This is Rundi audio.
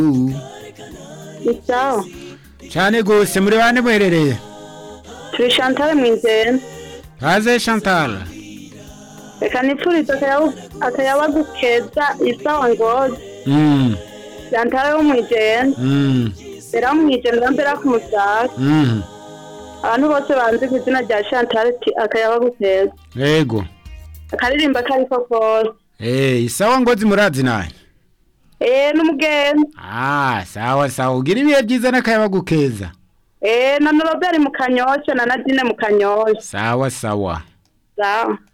ni sawa cyane gose muri bane muherereye turi Chantal Mwizera haze Chantal reka nipfurize akayabu- akayabagu keza isawa ngozi mm Chantal wo Mwizera mm Bera Mwizera mbera ku Musaga mm abantu bose banzi ku izina rya Chantal ati akayabagu keza yego akaririmba kariko kose eh isawa ngozi murazi naye eh n'umugenzi ah sawa sawa ugira ibihe byiza n'akayabagu keza eh na Robert mu kanyosha na Nadine mu kanyosha sawa sawa sawa